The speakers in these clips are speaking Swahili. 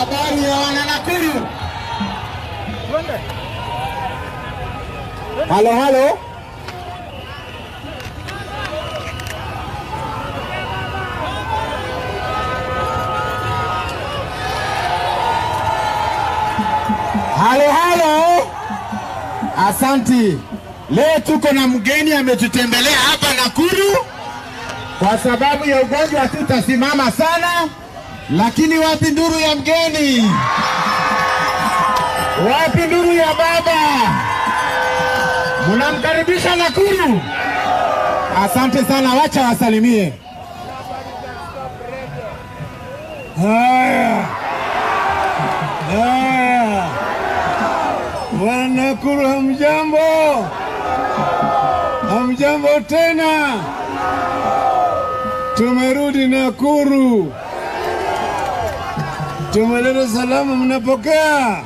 Habari ya wana Nakuru. Halo, halo. Halo, halo. Asanti. Leo tuko na mgeni ametutembelea hapa Nakuru. Kwa sababu ya ugonjwa hatutasimama sana, lakini wapi nduru ya mgeni? Wapi nduru ya baba? Mnamkaribisha Nakuru? Asante sana, wacha wasalimie. Haya, haya, Wanakuru, hamjambo? Hamjambo tena, tumerudi Nakuru, tumeleta salamu, mnapokea?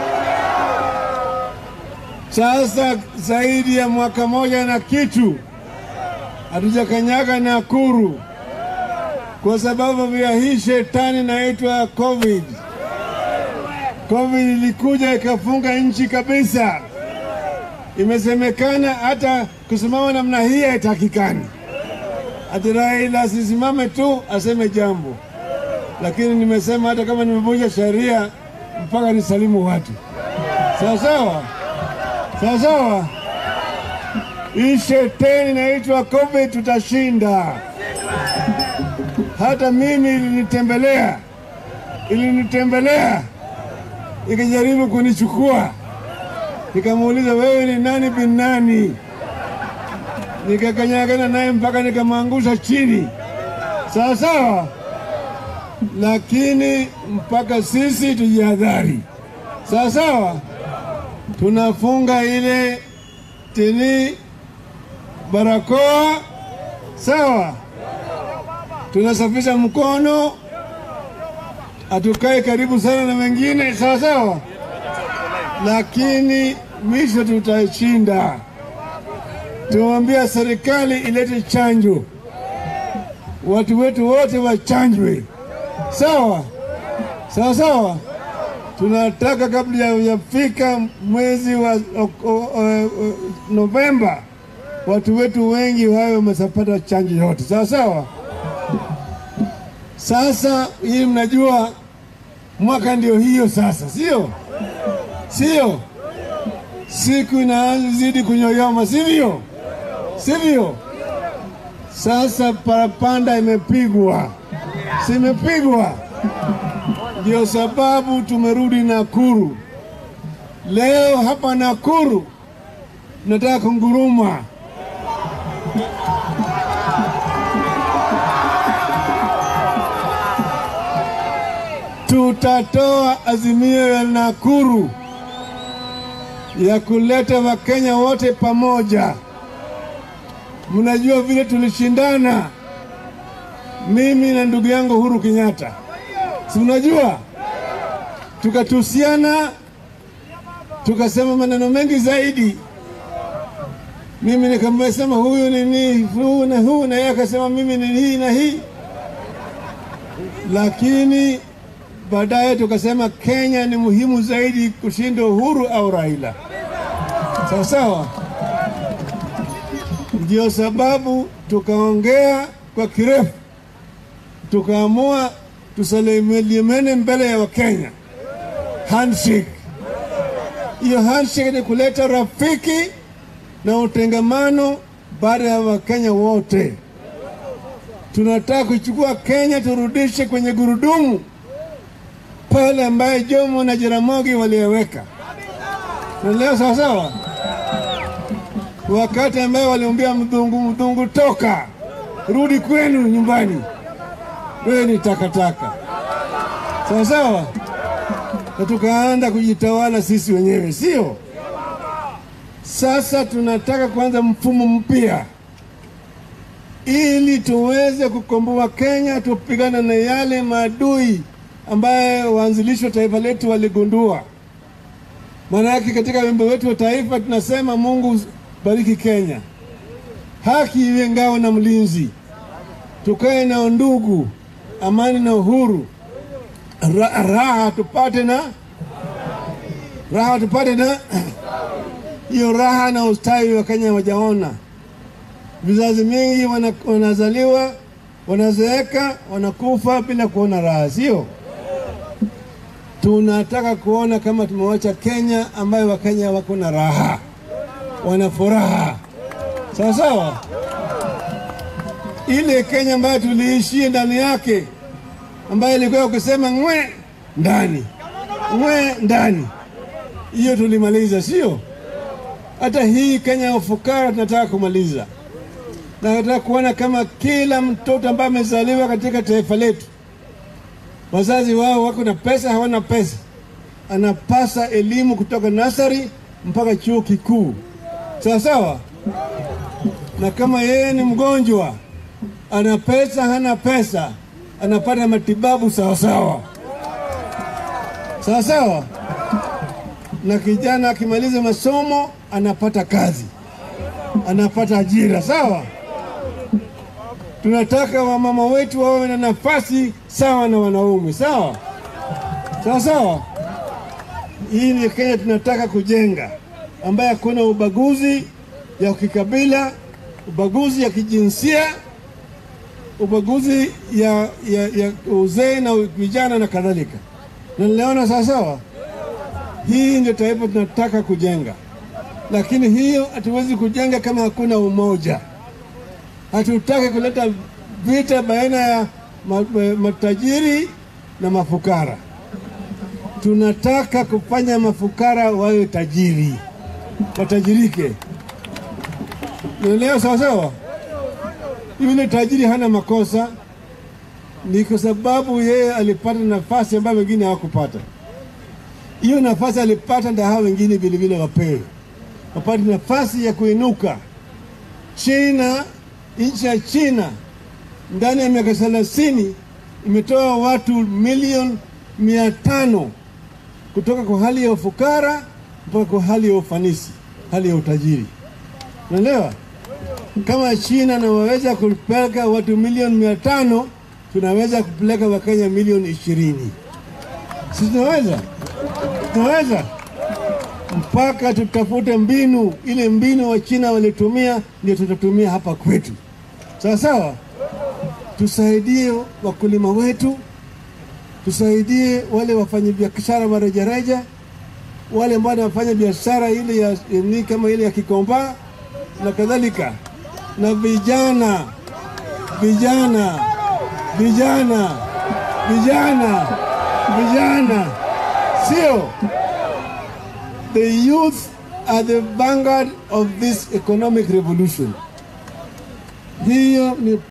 Sasa zaidi ya mwaka moja na kitu hatujakanyaga Nakuru kwa sababu ya hii shetani inaitwa COVID. COVID ilikuja ikafunga nchi kabisa. Imesemekana hata kusimama namna hii haitakikani, ati Raila asisimame tu aseme jambo, lakini nimesema hata kama nimevunja sheria mpaka nisalimu watu. Sawa sawa, sawa sawa. Hii shetani inaitwa COVID tutashinda. Hata mimi ilinitembelea, ilinitembelea ikijaribu kunichukua, nikamuuliza wewe ni nani bin nani? Nikakanyagana naye mpaka nikamwangusha chini, sawa sawa. Lakini mpaka sisi tujihadhari, sawa sawa. Tunafunga ile tini barakoa, sawa tunasafisha mkono, hatukae karibu sana na wengine, sawa sawa, lakini mwisho tutashinda. Tumwambia serikali ilete chanjo, watu wetu wote wachanjwe, sawa sawa sawa. Tunataka kabla yafika mwezi wa o, o, o, Novemba watu wetu wengi wawe wameshapata chanjo yote, sawa sawa. Sasa hii mnajua mwaka ndio hiyo sasa, sio sio? Siku inazidi kunyoyoma, sivyo? Sivyo? Sasa parapanda imepigwa, simepigwa. Ndio sababu tumerudi Nakuru leo. Hapa Nakuru nataka kunguruma tutatoa azimio ya Nakuru ya kuleta Wakenya wote pamoja. Mnajua vile tulishindana mimi na ndugu yangu Uhuru Kenyatta, si mnajua? Tukatusiana, tukasema maneno mengi zaidi. Mimi nikamsema huyu ni ni huu na huu, na yeye akasema mimi ni hii na hii, lakini baadaye tukasema Kenya ni muhimu zaidi kushinda Uhuru au Raila. Sawa sawa, ndio sababu tukaongea kwa kirefu, tukaamua tusalimiane mbele ya Wakenya, handshake. Hiyo handshake ni kuleta rafiki na utengamano baada ya Wakenya wote. Tunataka kuchukua Kenya turudishe kwenye gurudumu pale ambaye Jomo na Jaramogi waliweka. Leo sawa sawa, wakati ambaye waliambia mdhungu, mdhungu, toka rudi kwenu nyumbani, wewe ni takataka. Sawa sawa, na tukaanza kujitawala sisi wenyewe, sio? Sasa tunataka kuanza mfumo mpya ili tuweze kukomboa Kenya, tupigana na yale maadui ambaye waanzilishi wa taifa letu waligundua. Maana yake katika wimbo wetu wa taifa tunasema, Mungu bariki Kenya, haki iwe ngao na mlinzi, tukae na undugu, amani na uhuru, ra, raha tupate na raha tupate na hiyo raha na ustawi wa Kenya wajaona. Vizazi mingi wana, wanazaliwa wanazeeka wanakufa bila kuona raha, sio? Tunataka kuona kama tumewacha Kenya ambayo Wakenya wako na raha, wana furaha, sawa sawa. Ile Kenya ambayo tuliishia ndani yake, ambayo ilikuwa ukisema ngwe ndani ngwe ndani, hiyo tulimaliza, sio? Hata hii Kenya ya ufukara tunataka kumaliza na nataka kuona kama kila mtoto ambaye amezaliwa katika taifa letu, wazazi wao wako na pesa, hawana pesa, anapasa elimu kutoka nasari mpaka chuo kikuu, sawa sawa. Na kama yeye ni mgonjwa, ana pesa, hana pesa, anapata matibabu sawa sawa, sawa sawa. Na kijana akimaliza masomo anapata kazi, anapata ajira, sawa. Tunataka wamama wetu wawe na nafasi sawa na wanaume, sawa sawa sawa. Hii ni Kenya tunataka kujenga, ambaye hakuna ubaguzi ya kikabila, ubaguzi ya kijinsia, ubaguzi ya, ya, ya uzee na vijana na kadhalika. Na niliona sawa sawa, hii ndio taifa tunataka kujenga, lakini hiyo hatuwezi kujenga kama hakuna umoja. Hatutaki kuleta vita baina ya matajiri na mafukara. Tunataka kufanya mafukara wawe tajiri, watajirike. Naelewa sawa sawa. Yule tajiri hana makosa, ni kwa sababu yeye alipata nafasi ambayo wengine hawakupata. Hiyo nafasi alipata, ndio hao wengine vilevile wapewe, wapate nafasi ya kuinuka. China nchi ya China ndani ya miaka thelathini imetoa watu milioni mia tano kutoka kwa hali ya ufukara mpaka kwa hali ya ufanisi, hali ya utajiri. Unaelewa? Kama China nawaweza kupeleka watu milioni mia tano tunaweza kupeleka Wakenya milioni ishirini. Si tunaweza? Tunaweza mpaka tutafute mbinu, ile mbinu wa China walitumia ndio tutatumia hapa kwetu. Sawa sawa, tusaidie wakulima wetu, tusaidie wale wafanyabiashara wa rejareja, wale ambao wanafanya biashara ile ya ni kama ile ya Kikomba na kadhalika, na vijana vijana vijana vijana vijana, sio the youth are the vanguard of this economic revolution. Hiyo ni